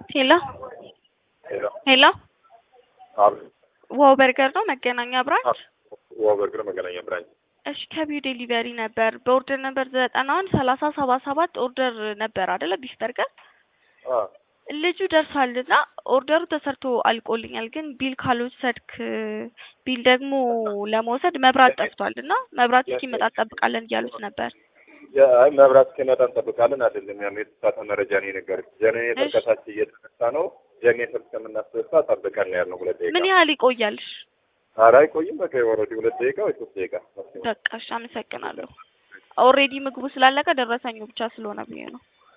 ሄሎ ሄሎ ሄሎ አብ- ዋው በርገር ነው መገናኛ ብራንች? ዋው በርገር መገናኛ ብራንች። እሺ ከቢው ዴሊቨሪ ነበር በኦርደር ነበር ዘጠና አንድ ሰላሳ ሰባ ሰባት ኦርደር ነበር አይደለ ቢፍ በርገር አ ልጁ ደርሷልና ኦርደሩ ተሰርቶ አልቆልኛል፣ ግን ቢል ካልወሰድክ ቢል ደግሞ ለመውሰድ መብራት ጠፍቷል እና መብራት እስኪመጣ እንጠብቃለን እያሉት ነበር። አይ መብራት እስኪመጣ እንጠብቃለን አይደለም ያለው የተሳሳተ መረጃ ነው የነገሩት። ጀኔሬተር እሺ። ከታች እየተነሳ ነው። ጀኔሬተር እስከምናስነሳ ጠብቀን ነው ያልነው። ሁለት ደቂቃ ምን ያህል ይቆያልሽ? ኧረ አይቆይም። በቃ ወረዲ ሁለት ደቂቃ ወይ ሶስት ደቂቃ ማክሲመም። በቃ እሺ፣ አመሰግናለሁ። ኦልሬዲ ምግቡ ስላለቀ ደረሰኙ ብቻ ስለሆነ ብዬ ነው።